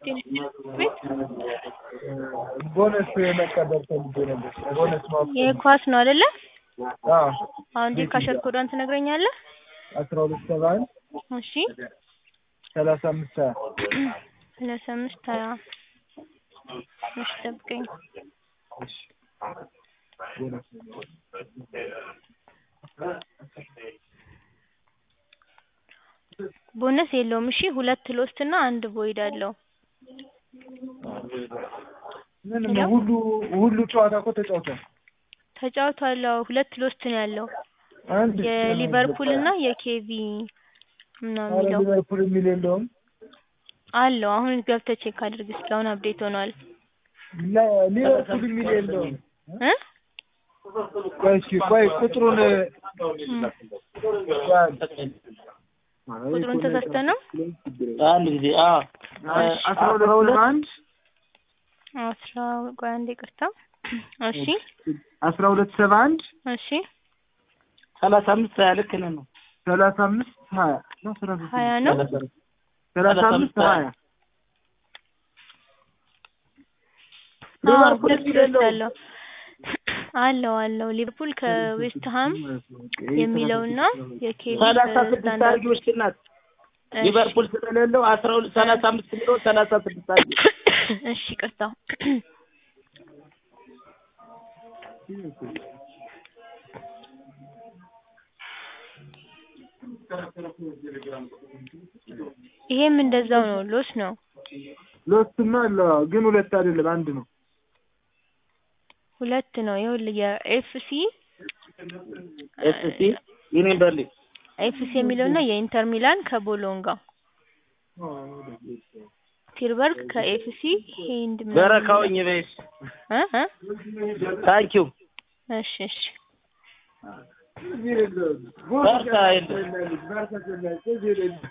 ቤት ቦነስ መቀበል ፈልጌ ነበር። ቦነስ ማወቅ የኳስ ነው አይደለ? አዎ አሁን እንዴት ካሸር ኮዷን ትነግረኛለህ? አስራ ሁለት ሰባ አንድ እሺ ሰላሳ አምስት ሀያ ሰላሳ አምስት ሀያ እሺ ጠብቀኝ። ቦነስ የለውም። እሺ ሁለት ሎስት እና አንድ ቦይድ አለው። ምን ነው ሁሉ ሁሉ ጨዋታ እኮ ተጫውቷል። ተጫውቷል። አዎ ሁለት ሎስት ነው ያለው አንድ የሊቨርፑል እና የኬቪ ምናምን ኧረ የሚለው ሊቨርፑል የሚል የለውም። አለው። አሁን ገብተህ ቼክ አድርግ እስኪ አሁን አፕዴት ሆኗል። ላ- ሊቨርፑል የሚል የለውም። እ ቆይ እስኪ ቆይ ቁጥሩን እም፣ ቁጥሩን ተሳስተህ ነው? አንድ ጊዜ አዎ አስራ ሁለት ሰባ አንድ አስራ ቆይ አንዴ ይቅርታ። እሺ አስራ ሁለት ሰባ አንድ እሺ ሰላሳ አምስት ሀያ ልክ ነህ ነው ሰላሳ አምስት ሀያ ነው ሰላሳ ስድስት ሀያ ነው። ሰላሳ አምስት ሀያ አዎ ሊቨርፑል ሁለት የሚል ሎስት የለውም። አለው አለው አለው ሊቨርፑል ከዌስትሃም የሚለውና የኬቪ ሰላሳ ስድስት ከስታንዳርድ አድርጊዎች ናት እሺ ሊቨርፑል ስለሌለው አስራ ሁለት ሰላሳ አምስት የሚለው ሰላሳ ስድስት አድርጊ እሺ ይቅርታ። ይሄም እንደዛው ነው፣ ሎስ ነው። ሎስትማ አለ ግን ሁለት አይደለም አንድ ነው። ሁለት ነው። ይኸውልህ የኤፍሲ ኤፍሲ ዩኒየን በርሊን ኤፍሲ የሚለውና የኢንተር ሚላን ከቦሎንጋ ቲርበርግ ከኤፍሲ ሄንድ ምናምን በረካውኝ በይስ እ እ ታንኪዩ እሺ እሺ በርታ የለም ባርሳ